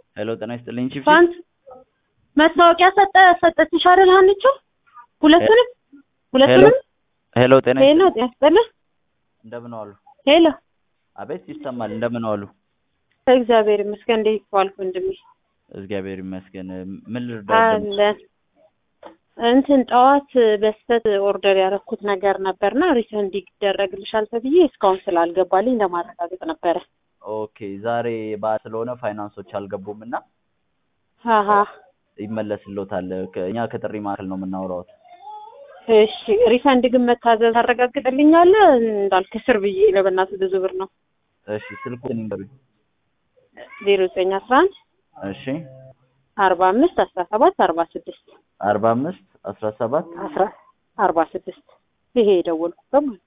ሄሎ ጤና ይስጥልኝ ቺፍ ፋንት መታወቂያ ሰጠ ሰጠችሽ አይደል ሀኒቾ? ሁለቱንም ሁለቱንም ሄሎ ጤና ሄሎ ጤና ይስጥልኝ እንደምን ዋሉ? ሄሎ አቤት ይሰማል። እንደምን ዋሉ? እግዚአብሔር ይመስገን። እንዴት ዋልክ ወንድሜ? እግዚአብሔር ይመስገን። ምን ልርዳዎት? አለን እንትን ጠዋት በስተት ኦርደር ያደረኩት ነገር ነበርና ሪፈንድ ይደረግልሻል ተብዬ እስካሁን ስላልገባልኝ ለማረጋገጥ ነበረ። ኦኬ ዛሬ በዓል ስለሆነ ፋይናንሶች አልገቡም እና አሀ ይመለስልዎታል። ከ- እኛ ከጥሪ ማዕከል ነው የምናወራዎት። እሺ ሪፈንድ ግን መታዘዝ ታረጋግጥልኛለህ? እንዳልክ ስር ብዬ ለበእናትህ ብዙ ብር ነው። እሺ ስልኩን ይንገሩኝ። ዜሮ ዘጠኝ አስራ አንድ እሺ አርባ አምስት አስራ ሰባት አርባ ስድስት አርባ አምስት አስራ ሰባት አስራ አርባ ስድስት ይሄ የደወልኩበት ማለት ነው።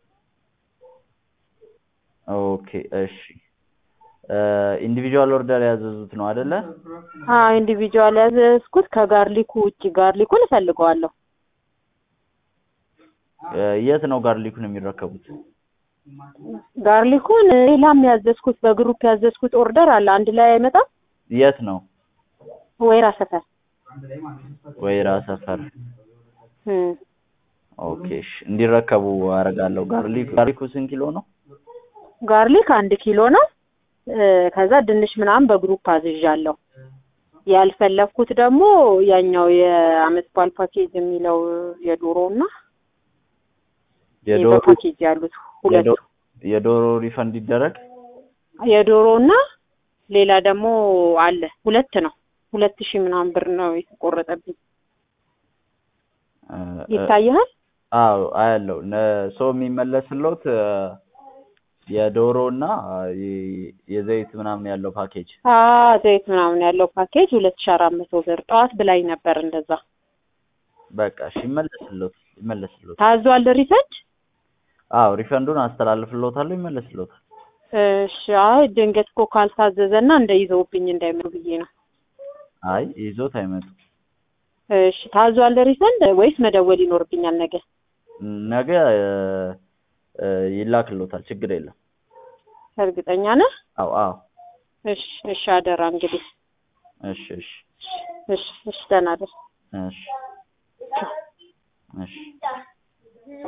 ኦኬ እሺ ኢንዲቪጁዋል ኦርደር ያዘዙት ነው አይደለ? አዎ ኢንዲቪጁዋል ያዘዝኩት ከጋርሊኩ ውጭ ጋርሊኩን እፈልገዋለሁ። እ፣ የት ነው ጋርሊኩን የሚረከቡት? ጋርሊኩን ሌላም ያዘዝኩት በግሩፕ ያዘዝኩት ኦርደር አለ። አንድ ላይ አይመጣም። የት ነው? ወይራ ሰፈር ወይራ ሰፈር። እም፣ ኦኬ እሺ እንዲረከቡ አደርጋለሁ። ጋርሊክ ጋርሊኩ ስንት ኪሎ ነው? ጋርሊክ አንድ ኪሎ ነው። እ፣ ከዛ ድንች ምናምን በግሩፕ አዝዣለሁ። ያልፈለግኩት ደግሞ ያኛው የአመት በዓል ፓኬጅ የሚለው የዶሮ እና የዶሮ በፓኬጅ ያሉት ሁለቱ የዶ- የዶሮ ሪፈንድ ይደረግ። የዶሮ እና ሌላ ደግሞ አለ ሁለት ነው። ሁለት ሺህ ምናምን ብር ነው የተቆረጠብኝ። እ፣ እ፣ ይታይሃል? አዎ አያለው። ነ- ሰው የሚመለስልዎት እ፣ የዶሮ እና የ- የዘይት ምናምን ያለው ፓኬጅ አዎ ዘይት ምናምን ያለው ፓኬጅ ሁለት ሺህ አራት መቶ ብር ጠዋት ብላኝ ነበር። እንደዛ በቃ እሺ ይመለስልዎት ይመለስልዎት። ታዟል ሪፈንድ። አዎ ሪፈንዱን አስተላልፍልዎታለሁ፣ ይመለስልዎታል። እሺ አይ ድንገት እኮ ካልታዘዘና እንደይዘውብኝ እንዳይመሩ ብዬ ነው። አይ ይዞት አይመጡም። እሺ ታዟል ሪፈንድ ወይስ መደወል ይኖርብኛል ነገ? ነገ እ፣ እ፣ ይላክልዎታል፣ ችግር የለም። እርግጠኛ ነህ? አዎ አዎ እሺ እሺ አደራ እንግዲህ እሺ እሺ እሺ እሺ ደህና ደር እሺ እሺ